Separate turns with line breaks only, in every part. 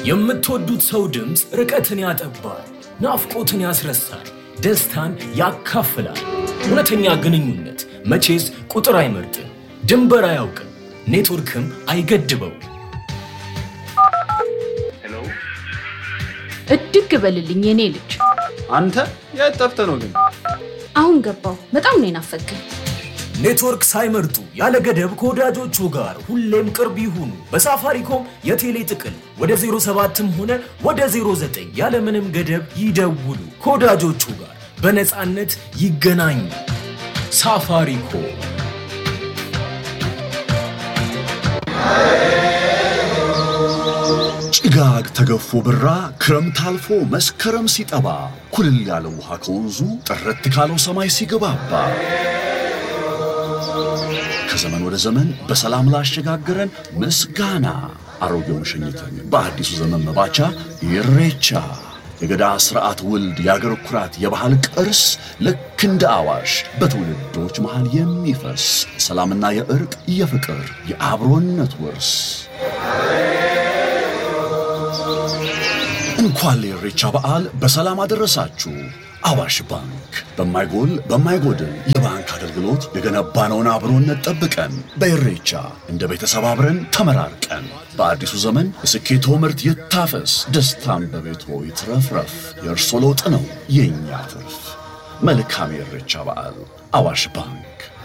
የምትወዱት ሰው ድምፅ ርቀትን ያጠባል፣ ናፍቆትን ያስረሳል፣ ደስታን ያካፍላል። እውነተኛ ግንኙነት መቼስ ቁጥር አይመርጥም፣ ድንበር አያውቅም፣ ኔትወርክም አይገድበው።
እድግ በልልኝ የኔ ልጅ።
አንተ የት ጠፍተህ ነው ግን?
አሁን ገባው። በጣም ነው የናፈቀኝ።
ኔትወርክ ሳይመርጡ ያለ ገደብ ከወዳጆቹ ጋር ሁሌም ቅርብ ይሁኑ። በሳፋሪኮም የቴሌ ጥቅል ወደ 07ም ሆነ ወደ 09 ያለምንም ገደብ ይደውሉ። ከወዳጆቹ ጋር በነፃነት ይገናኙ። ሳፋሪኮም
ጭጋግ ተገፎ ብራ ክረምት አልፎ መስከረም ሲጠባ ኩልል ያለ ውሃ ከወንዙ ጥርት ካለው ሰማይ ሲገባባ ከዘመን ወደ ዘመን በሰላም ላሸጋገረን ምስጋና አሮጌውን ሸኝተን በአዲሱ ዘመን መባቻ ኢሬቻ የገዳ ስርዓት ውልድ የአገር ኩራት የባህል ቅርስ ልክ እንደ አዋሽ በትውልዶች መሃል የሚፈስ ሰላምና የእርቅ የፍቅር የአብሮነት ውርስ እንኳን ለኢሬቻ በዓል በሰላም አደረሳችሁ። አዋሽ ባንክ በማይጎል በማይጎድል የባንክ አገልግሎት የገነባነውን አብሮነት ጠብቀን በኢሬቻ እንደ ቤተሰብ አብረን ተመራርቀን በአዲሱ ዘመን የስኬቶ ምርት ይታፈስ፣ ደስታም በቤቶ ይትረፍረፍ። የእርሶ ለውጥ ነው የእኛ ትርፍ። መልካም የኢሬቻ በዓል። አዋሽ ባንክ።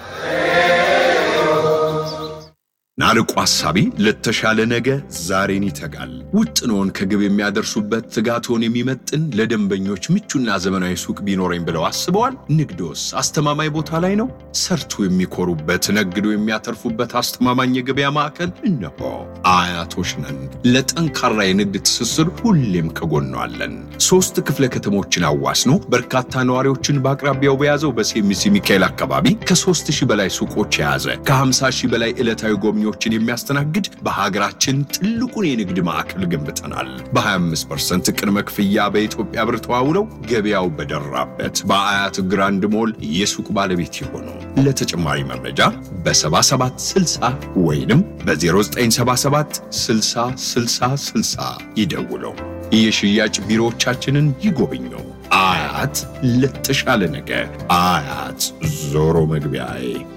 ናርቆ ሐሳቢ ለተሻለ ነገ ዛሬን ይተጋል። ውጥኖን ከግብ የሚያደርሱበት ትጋቶን የሚመጥን ለደንበኞች ምቹና ዘመናዊ ሱቅ ቢኖረኝ ብለው አስበዋል? ንግዶስ አስተማማኝ ቦታ ላይ ነው? ሰርቶ የሚኮሩበት ነግዶ የሚያተርፉበት አስተማማኝ የገበያ ማዕከል እነሆ። አያቶች ነን። ለጠንካራ የንግድ ትስስር ሁሌም ከጎኗ አለን። ሶስት ክፍለ ከተሞችን አዋስኖ በርካታ ነዋሪዎችን በአቅራቢያው በያዘው በሴሚሲ ሚካኤል አካባቢ ከሦስት ሺህ በላይ ሱቆች የያዘ ከ50 ሺህ በላይ ዕለታዊ ጎብኚዎችን የሚያስተናግድ በሀገራችን ትልቁን የንግድ ማዕከል ገንብተናል። በ25% ቅድመ ክፍያ በኢትዮጵያ ብር ተዋውለው ገበያው በደራበት በአያት ግራንድ ሞል የሱቅ ባለቤት የሆኑ ለተጨማሪ መረጃ በ7760 ወይንም በ0977 60 60 60 ይደውለው። የሽያጭ ቢሮዎቻችንን ይጎብኙ። አያት ለተሻለ ነገ። አያት ዞሮ መግቢያዬ